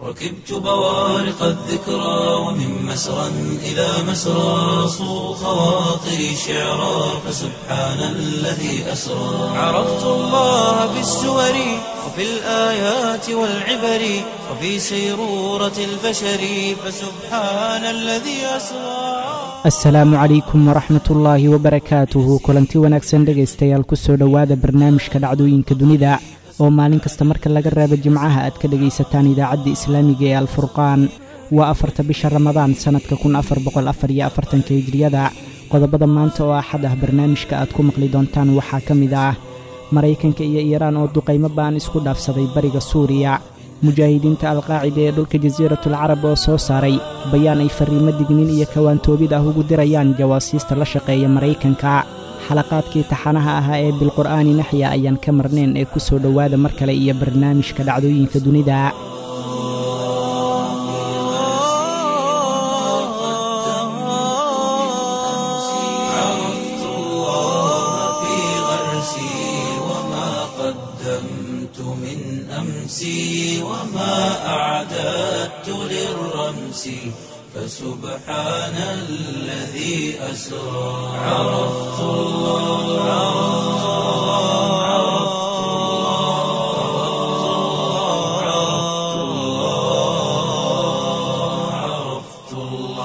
ركبت بوارق الذكرى ومن مسرى إلى مسرى صو خواطري شعرا فسبحان الذي أسرى عرفت الله بالسور وفي الآيات والعبر وفي سيرورة البشر فسبحان الذي أسرى asalaamu calaykum waraxmat ullaahi wabarakaatuhu kulanti wanaagsan dhegaystayaal kusoo dhowaada barnaamijka dhacdooyinka dunida oo maalin kasta marka laga raabo jimcaha aad ka dhegaysataan idaacadda islaamiga ee alfurqaan waa afarta bisha ramadaan sannadka kun afar boqol afar iyo afartanka hijriyada qodobada maanta oo axad ah barnaamijka aad ku maqli doontaan waxaa ka mid ah maraykanka iyo iiraan oo duqaymo ba'an isku dhaafsaday bariga suuriya mujaahidiinta alqaacida ee dhulka jasiiratul carab oo soo saaray bayaan ay farriimo dignin iyo kawaantoobid ah ugu dirayaan jawaasiista la shaqeeya maraykanka xalaqaadkii taxanaha ahaa ee bilqur'aani naxya ayaan ka marnayn ee ku soo dhowaada mar kale iyo barnaamijka dhacdooyinka dunida عرفت الله في غرسي وما قدمت من أمسي وما أعددت للرمس فسبحان الذي أسرى عرفت الله عرفت الله عرفت الله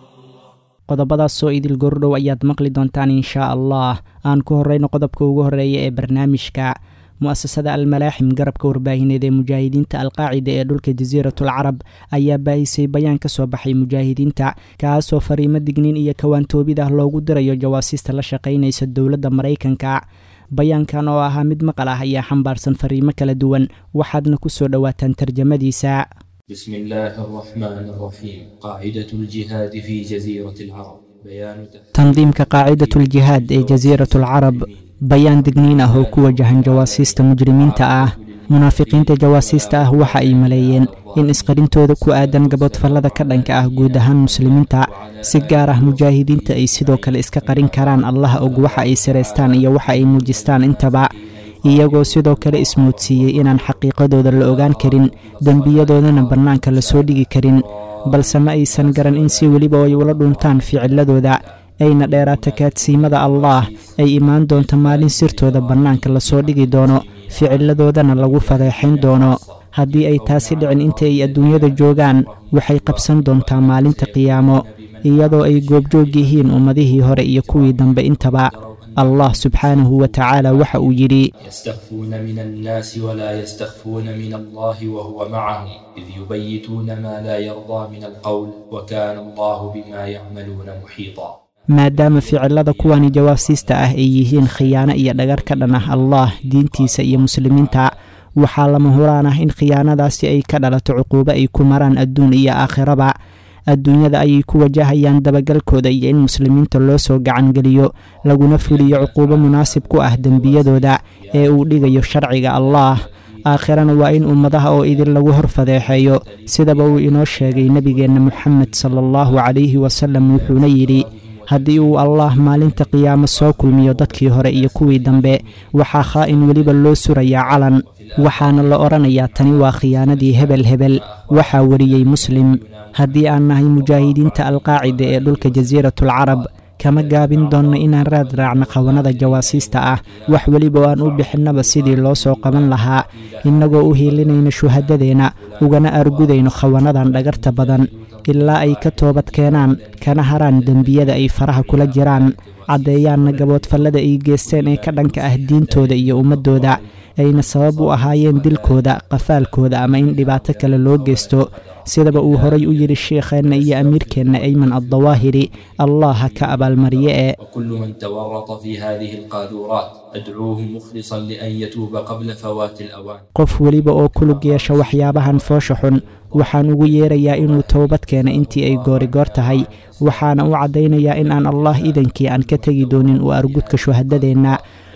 qodobadaasoo idil gordhow ayaad maqli doontaan inshaa allah aan ku horrayno qodobka ugu horreeya ee barnaamijka mu'asasada almalaaxim garabka warbaahineed ee mujaahidiinta alqaacida ee dhulka jasiiratul carab ayaa baahisay bayaan ka soo baxay mujaahidiinta kaasoo fariimo digniin iyo kawaantoobid ah loogu dirayo jawaasiista la shaqaynaysa dowladda maraykanka bayaankan oo ahaa mid maqal ah ayaa xambaarsan fariimo kala duwan waxaadna ku soo dhowaataan tarjamadiisa بسم الله الرحمن الرحيم قاعدة الجهاد في جزيرة العرب بيان tandiimka qaacidatuljihaad ee jasiiratul carab bayaan digniin ah oo ku wajahan jawaasiista mujrimiinta ah munaafiqiinta jawaasiista ah waxa ay maleeyeen in isqarintooda ku aadan gaboodfallada ka dhanka ah guud ahaan muslimiinta si gaar ah mujaahidiinta ay sidoo kale iska qarin karaan allah og waxa ay saraystaan iyo waxa ay muujistaan intaba iyagoo sidoo kale ismoodsiiyey inaan xaqiiqadooda la ogaan karin dembiyadoodana bannaanka lasoo dhigi karin balse ma aysan garan in si weliba ay ula dhuntaan ficiladooda ayna dheeraata kaadsiimada allaah ay imaan doonto maalin sirtooda bannaanka lasoo dhigi doono ficiladoodana lagu fadeexayn doono haddii ay taasi dhicin inta ay adduunyada joogaan waxay qabsan doontaa maalinta qiyaamo iyadoo ay goobjoog yihiin ummadihii hore iyo kuwii dambe intaba allah subxaanahu wa tacaala waxa uu yidhi يستخفون من الناس ولا يستخفون من الله وهو معهم إذ يبيتون ما لا يرضى من القول وكان الله بما يعملون محيطا maadaama ficilada kuwani jawaasiista ah ay yihiin khiyaano iyo dhagar ka dhan ah allah diintiisa iyo muslimiinta waxaa lama huraan ah in khiyaanadaasi ay ka dhalato cuquubo ay ku maraan adduun iyo aakhiraba adduunyada ayay ku wajahayaan dabagalkooda iyo in muslimiinta loo soo gacangeliyo laguna fuliyo cuquubo munaasib ku ah dembiyadooda ee uu dhigayo sharciga allaah aakhirana waa in ummadaha oo idin lagu hor fadeexeeyo sidaba uu inoo sheegay nebigeenna moxamed sala allahu calayhi wasalam wuxuuna yidhi haddii uu allaah maalinta qiyaamo soo kulmiyo dadkii hore iyo kuwii dambe waxaa khaa'in weliba loo surayaa calan waxaana la odhanayaa tani waa khiyaanadii hebel hebel waxaa wariyey muslim haddii aan nahay mujaahidiinta alqaacida ee dhulka jasiiratul carab kama gaabin doonno inaan raad raacno qabanada jawaasiista ah wax weliba oo aan u bixinnaba sidii loo soo qaban lahaa innagoo u hiilinayno shuhadadeenna ugana argudayno khawanadan dhagarta badan ilaa ay ka toobad keenaan kana haraan dembiyada ay faraha kula jiraan caddeeyaanna gaboodfallada ay geesteen ee ka dhanka ah diintooda iyo ummaddooda ayna sabab u ahaayeen dilkooda qafaalkooda ama in dhibaato kale loo geysto sidaba uu horay u yidhi sheikheenna iyo amiirkeenna ayman addawaahiri allah ha ka abaalmariye ee وكل من تورط في هذه القاذورات أدعوه مخلصا لأن يتوب قبل فوات الأوان qof weliba oo ku lug yeesha waxyaabahan foosha xun waxaan ugu yeerayaa inuu towbad keena intii ay goorigoor tahay waxaana u caddaynayaa in aan allah idankii aan ka tegi doonin u argudka shuhadadeenna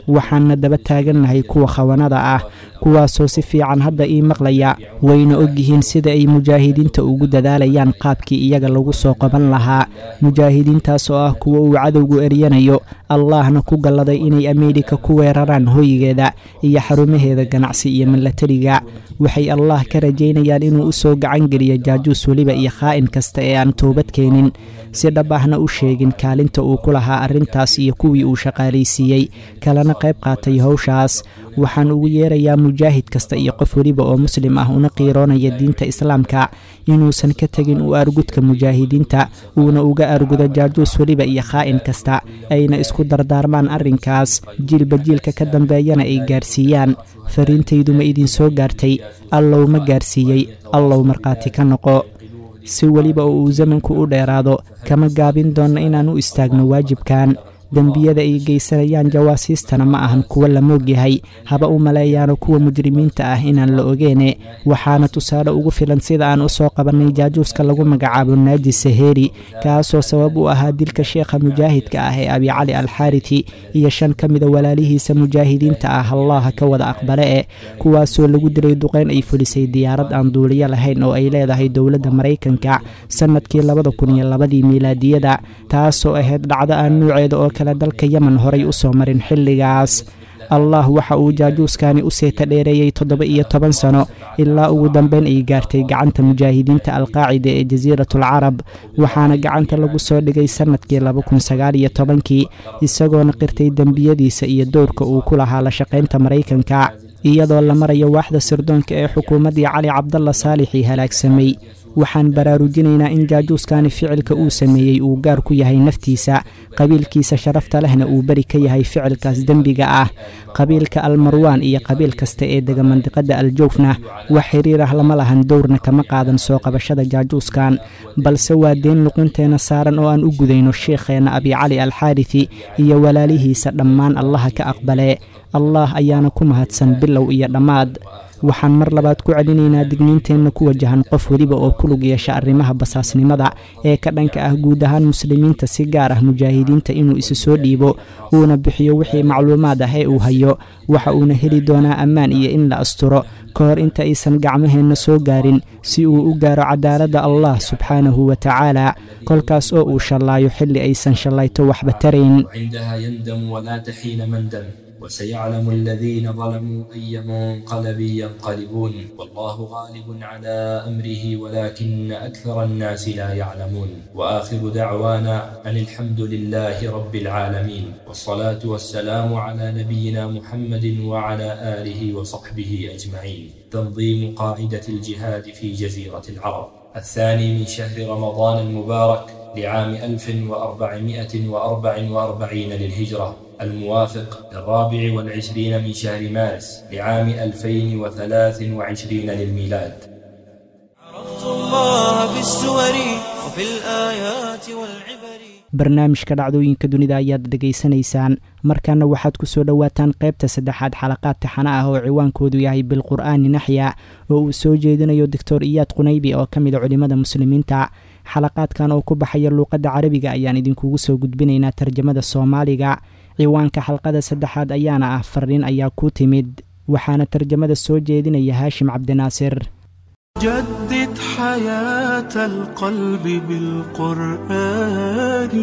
waxaanna daba taagannahay kuwa khawanada ah kuwaasoo si fiican hadda ii maqlaya wayna ogyihiin sida ay mujaahidiinta ugu dadaalayaan qaabkii iyaga lagu soo qaban lahaa mujaahidiintaas oo ah kuwa uu cadowgu eryanayo allahna ku galladay inay ameerika ku weeraraan hoygeeda iyo xarumaheeda ganacsi iyo milatariga waxay allah ka rajaynayaan inuu u soo gacan geliyo jaajuus weliba iyo khaa'in kasta ee aan toobad keenin si dhab ahna u sheegin kaalinta uu ku lahaa arrintaas iyo kuwii uu shaqaalaysiiyey kalena qayb qaatay howshaas waxaan ugu yeerayaa mujaahid kasta iyo qof weliba oo muslim ah una qiiroonaya diinta islaamka inuusan ka tegin u argudka mujaahidiinta uuna uga argudo jaajuus weliba iyo khaa'in kasta ayna isku dardaarmaan arrinkaas jiilba jiilka ka dambeeyana ay gaarsiiyaan fariintaydu ma idinsoo gaartay allow ma gaarsiiyey allow markhaati ka noqo si weliba oo uu zamanku u dheeraado kama gaabin doonna inaan u istaagno waajibkan dembiyada ay geysanayaan jawaasiistana ma ahan kuwa la moogyahay haba u maleeyaano kuwa mujrimiinta ah inaan la ogeene waxaana tusaale ugu filan sida aan u soo qabannay jaajuuska lagu magacaabo naaji saheeri kaasoo sabab u ahaa dilka sheekha mujaahidka ah ee abicali alxaariti iyo shan ka mida walaalihiisa mujaahidiinta ah allaha ka wada aqbale e kuwaasoo lagu dilay duqeyn ay fulisay diyaarad aan duuliyo lahayn oo ay leedahay dowladda maraykanka sannadkii labada kun iyo labadii miilaadiyada taasoo ahayd dhacdo aan nuuceeda oo kale dalka yemen horay u soo marin xilligaas allah waxa uu jaajuuskani u seeta dheereeyey toddoba iyo toban sano ilaa ugu dambeyn ay gaartay gacanta mujaahidiinta alqaacida ee jasiiratul carab waxaana gacanta lagu soo dhigay sannadkii laba kun sagaal iyo tobankii isagoona qirtay dembiyadiisa iyo dowrka uu ku lahaa la shaqaynta maraykanka iyadoo la marayo waaxda sirdoonka ee xukuumaddii cali cabdalla saalixii halaagsamay waxaan baraarujinaynaa in jaajuuskani ficilka uu sameeyey uu gaar ku yahay naftiisa qabiilkiisa sharafta lehna uu beri ka yahay ficilkaas dembiga ah qabiilka almarwaan iyo qabiil kasta ee dega mandiqadda aljowfna wax xiriir ah lama lahan dowrna kama qaadan soo qabashada jaajuuskan balse waa deen luqinteena saaran oo aan u gudayno sheekheenna abicali alxaariti iyo walaalihiisa dhammaan allaha ka aqbale allah ayaana ku mahadsan bilow iyo dhammaad waxaan mar labaad ku celinaynaa digniinteenna ku wajahan qof weliba oo ku lug yeesha arrimaha basaasnimada ee ka dhanka ah guud ahaan muslimiinta si gaar ah mujaahidiinta inuu isu soo dhiibo uuna bixiyo wixii macluumaad ah ee uu hayo waxa uuna heli doonaa ammaan iyo in la asturo ka hor inta aysan gacmaheenna soo gaarin si uu u gaaro cadaaladda allah subxaanahu wa tacaala kolkaas oo uu shallaayo xilli aysan shallayto waxba tarayn عندها يندم ولا تحين مندم وسيعلم الذين ظلموا أي منقلب ينقلبون والله غالب على أمره ولكن أكثر الناس لا يعلمون وآخر دعوانا أن الحمد لله رب العالمين والصلاة والسلام على نبينا محمد وعلى آله وصحبه أجمعين تنظيم قاعدة الجهاد في جزيرة العرب الثاني من شهر رمضان المبارك لعام 1444 للهجرة الموافق للرابع والعشرين من شهر مارس لعام 2023 للميلاد عرفت الله بالسور وفي الآيات والعبر barnaamijka dhacdooyinka dunida ayaad dhegaysanaysaan markaana waxaad ku soo dhowaataan qaybta saddexaad xalaqaad taxana ah oo ciwaankoodu yahay bilqur'aani naxya oo uu soo jeedinayo doctor iyaad qunaybi oo ka mid a culimmada muslimiinta xalaqaadkan oo ku baxaya luuqadda carabiga ayaan idinkugu soo gudbinaynaa tarjamada soomaaliga ciwaanka xalqada saddexaad ayaana ah fariin ayaa ku timid waxaana tarjamada soo jeedinaya haashim cabdinaasir جدد حياة القلب بالقرآن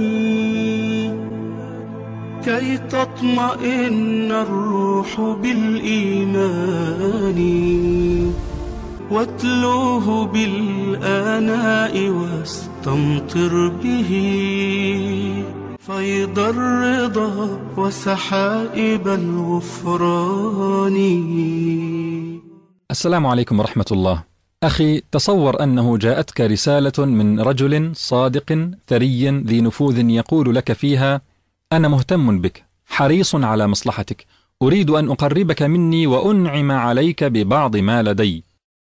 كي تطمئن الروح بالإيمان واتلوه بالآناء واستمطر به فيض الرضا وسحائب الغفران السلام عليكم ورحمة الله. أخي تصور أنه جاءتك رسالة من رجل صادق ثري ذي نفوذ يقول لك فيها: أنا مهتم بك، حريص على مصلحتك، أريد أن أقربك مني وأنعم عليك ببعض ما لدي.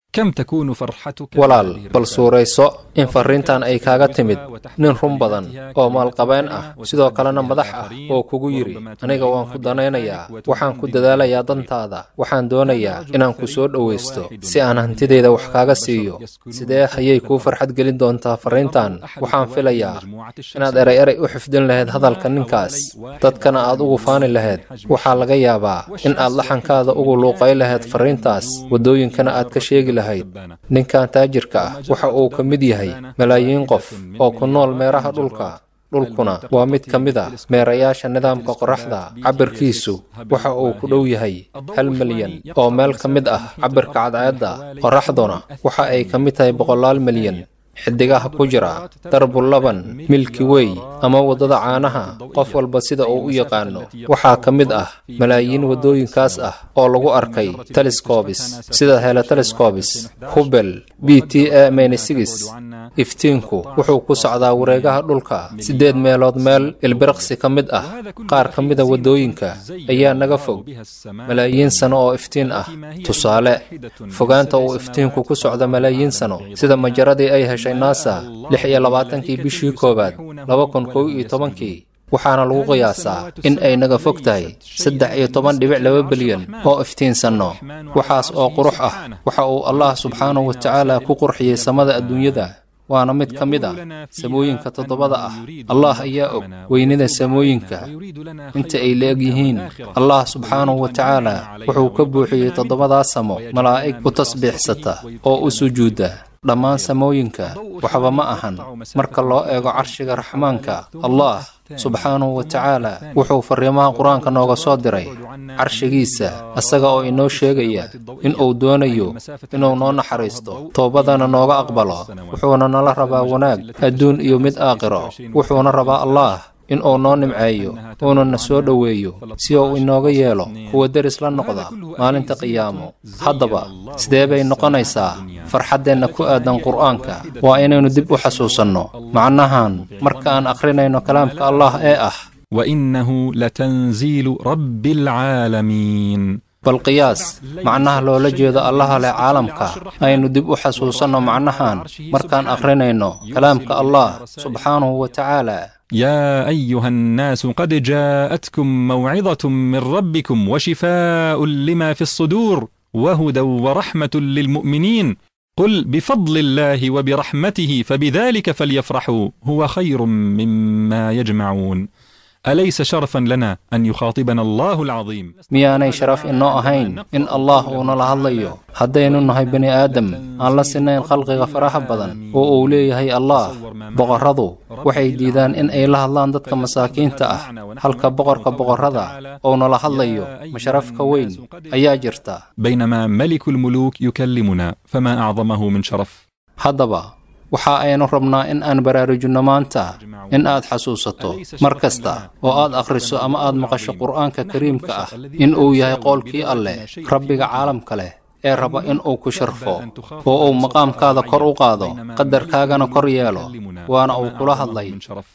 كم تكون فرحتك walaal bal suurayso in farriintan ay kaaga timid nin run badan oo maalqabeen ah sidoo kalena madax ah oo kugu yidhi aniga waan ku danaynayaa waxaan ku dadaalayaa dantaada waxaan doonayaa inaan ku soo dhowaysto si aan hantidayda wax kaaga siiyo sidee ayay kuu farxad gelin doontaa farriintan waxaan filayaa inaad eray eray u xifdin lahayd hadalka ninkaas dadkana aad ugu faani lahayd waxaa laga yaabaa in aad laxankaada ugu luuqay lahayd farriintaas waddooyinkana aad ka sheegi lahayd ninkan taajirka ah waxa uu ka mid yahay malaayiin qof oo ku nool meeraha dhulka dhulkuna waa mid ka mid a meerayaasha nidaamka qorraxda cabirkiisu waxa uu ku dhow yahay hal milyan oo meel ka mid ah cabirka cadceedda qorraxduna waxa ay ka mid tahay boqolaal milyan xidigaha ku jira darbu laban milki wey ama waddada caanaha qof walba sida uu u yaqaano waxaa ka mid ah malaayiin waddooyinkaas ah oo lagu arkay telescobis sida hele telescobis hubel b t a menesigis iftiinku wuxuu ku socdaa wareegaha dhulka siddeed meelood meel ilbiriqsi ka mid ah qaar ka mida waddooyinka ayaa naga fog malaayiin sano oo iftiin ah tusaale fogaanta uu iftiinku ku socda malaayiin sano sida majaradii ay heshay nasa lix iyo labaatankii bishii koowaad laba kun kow iyo tobankii waxaana lagu qiyaasaa in ay naga fog tahay saddex iyo toban dhibic laba bilyan oo iftiinsanno waxaas oo qurux ah waxa uu allah subxaanahu wa tacaala ku qurxiyey samada adduunyada waana mid ka mid a samooyinka toddobada ah allah ayaa og weynida samooyinka inta ay la-eg yihiin allah subxaanahu wa tacaala wuxuu ka buuxiyey toddobadaas samo malaa'ig u tasbiixsata oo u sujuudda dhammaan samooyinka waxba ma ahan marka loo eego carshiga raxmaanka allah subxaanahu wa tacaala wuxuu farriimaha qur-aanka nooga soo diray carshigiisa isaga oo inoo sheegaya in uu doonayo inuu noo naxariisto toobadana nooga aqbalo wuxuuna nala rabaa wanaag adduun iyo mid aakhiro wuxuuna rabaa allah in uu noo nimceeyo uuna na soo dhoweeyo si uu inooga yeelo kuwa deris la noqda maalinta qiyaamo haddaba sidee bay noqonaysaa farxaddeenna ku aadan qur'aanka waa inaynu dib u xasuusanno macnahan marka aan akhrinayno kalaamka allah ee ah وإنه لتنزيل رب العالمين bal qiyaas macnaha loola jeedo allaha leh caalamka aynu dib u xasuusanno macnahan markaan akhrinayno kalaamka allah subxaanahu wa tacaala يا أيها الناس قد جاءتكم موعظة من ربكم وشفاء لما في الصدور وهدى ورحمة للمؤمنين قل بفضل الله وبرحمته فبذلك فليفرحوا هو خير مما يجمعون أليس شرفا لنا أن يخاطبنا الله العظيم miyaanay sharaf inoo ahayn in allah uu nala hadlayo haddaynu nahay bini aadam aan la sinayn khalqiga faraha badan oo uu leeyahay allah boqorradu waxay diidaan in ay la hadlaan dadka masaakiinta ah halka boqorka boqorrada uu nala hadlayo masharafka weyn ayaa jirta بينما ملك الملوك يكلمنا فما أعظمه من شرف haddaba waxa aynu rabnaa in aan baraarujinno maanta in aad xasuusato mar kasta oo aad akhriso ama aad maqasho qur'aanka kariimka ah in uu yahay qoolkii alleh rabbiga caalamka leh ee raba in uu ku sharfo oo uu maqaamkaada kor u qaado qadarkaagana kor yeelo waana uu kula hadlay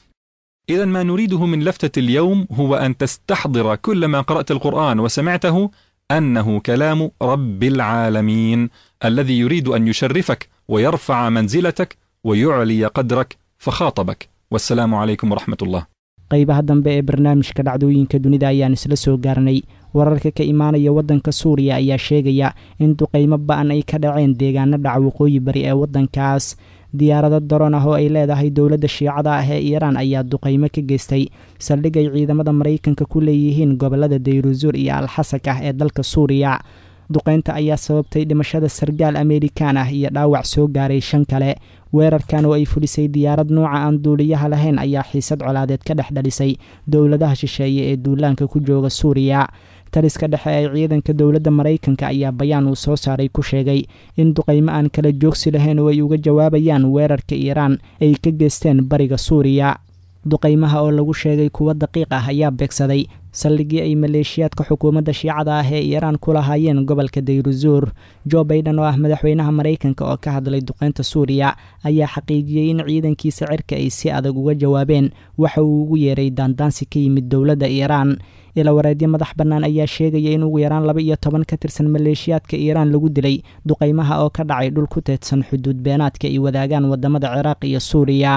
إذا ما نريده من لفتة اليوم هو أن تستحضر كل ما قرأت القرآن وسمعته أنه كلام رب العالمين الذي يريد أن يشرفك ويرفع منزلتك ويعلي قدرك فخاطبك والسلام عليكم ورحمة الله qaybaha dambe ee barnaamijka dhacdooyinka dunida ayaan isla soo gaarnay wararka ka imaanaya waddanka suuriya ayaa sheegaya in duqaymo ba-an ay ka dhaceen deegaano dhaca waqooyi bari ee waddankaas diyaarado daroon ah oo ay leedahay dowladda shiicada ah ee iiraan ayaa duqaymo ka geystay saldhig ay ciidamada maraykanka ku leeyihiin gobolada dayruzuur iyo alxasak ah ee dalka suuriya duqaynta ayaa sababtay dhimashada sargaal ameerikaan ah iyo dhaawac soo gaaray shan kale weerarkan oo ay fulisay diyaarad nuuca aan duuliyaha lahayn ayaa xiisad colaadeed ka dhex dhalisay dowladaha shisheeye ee duulaanka ku jooga suuriya taliska dhexe ee ciidanka dowladda maraykanka ayaa bayaan uu soo saaray ku sheegay in duqaymo aan kala joogsi lahayn oo ay uga jawaabayaan weerarka iiraan ay ka geysteen bariga suuriya duqaymaha oo lagu sheegay kuwo daqiiq ah ayaa beegsaday saldhigii ay maleeshiyaadka xukuumadda shiicada ah ee iiraan ku lahaayeen gobolka dayruzuur jo baiden oo ah madaxweynaha maraykanka oo ka hadlay duqeynta suuriya ayaa xaqiijiyey in ciidankiisa cirka ay si adag uga jawaabeen waxa uu ugu yeeray daandaansi ka yimid dowladda iiraan ila wareedyo madax bannaan ayaa sheegaya in ugu yaraan laba iyo toban ka tirsan maleeshiyaadka iiraan lagu dilay duqaymaha oo ka dhacay dhul ku teedsan xuduud beenaadka ay wadaagaan wadamada ciraaq iyo suuriya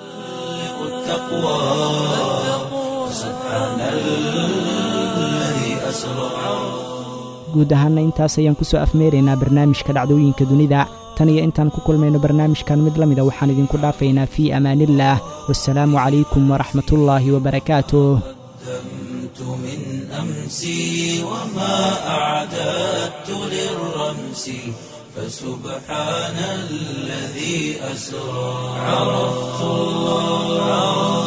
guud ahaana intaas ayaan kusoo afmeeraynaa barnaamijka dhacdooyinka dunida tan iyo intaan ku kulmayno barnaamijkan mid la mida waxaan idinku dhaafaynaa fii amaaniillaah wasalaamu calaykum waraxmatullaahi wabarakaatuh من أمسي وما أعددت للرمس فسبحان الذي أسرى عرفت الله